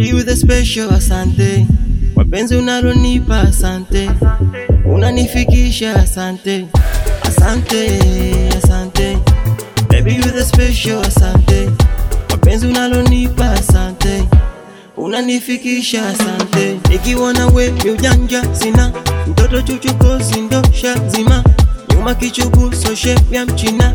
Baby you the special, asante. Mapenzi unalonipa asante, unanifikisha asante, asante, asante. Baby you the special, asante. Mapenzi unalonipa asante, unanifikisha asante. Nikiwa na we ni ujanja sina, mtoto chuchukosi ndo shazima, nyuma kichubu so shape ya mchina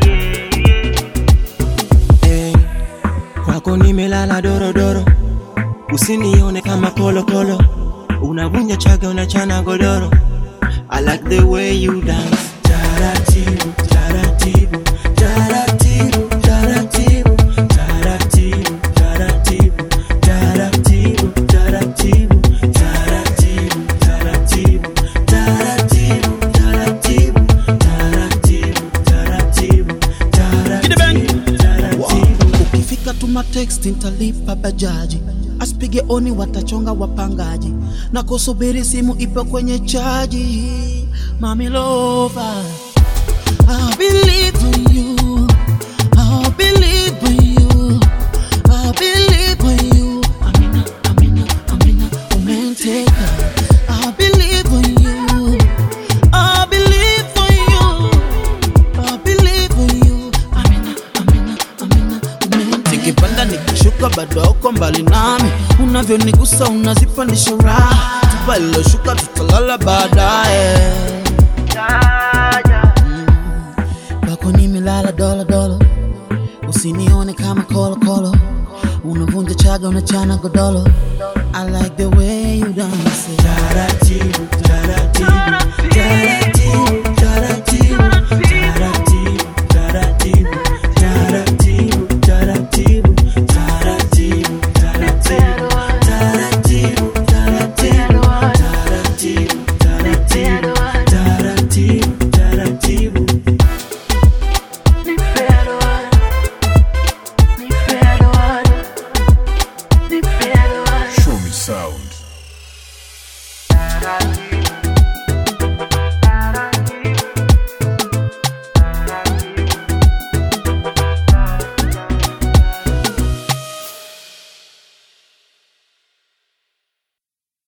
hey, kwako nimelala dorodoro, usinione kama kolokolo, unavunja chaga unachana godoro. I like the way you dance. Taratibu, taratibu, taratibu, taratibu, taratibu, taratibu, taratibu, taratibu, taratibu, taratibu, taratibu, taratibu, taratibu, taratibu, taratibu, taratibu. ukifika tuma text nitalipa bajaji asipige oni watachonga wapangaji na kusubiri simu ipo kwenye chaji mami lova I believe in you I believe in you I believe in you Amina, Amina, Amina umenteka I believe in you I believe in you I believe in you Amina, Amina, Amina umenteka Nikipanda nikishuka bado uko mbali nami unavyonigusa unazipandisha raha tupa iloshuka tutalala baadaye kwako nimelala dola dola, usinione kama kolo kolo, unavunja chaga unachana godolo. I like the way you dance. Taratibu, taratibu, taratibu, taratibu, taratibu, taratibu, taratibu, taratibu, taratibu, taratibu, taratibu, taratibu, taratibu, taratibu, taratibu, taratibu. Show me sound.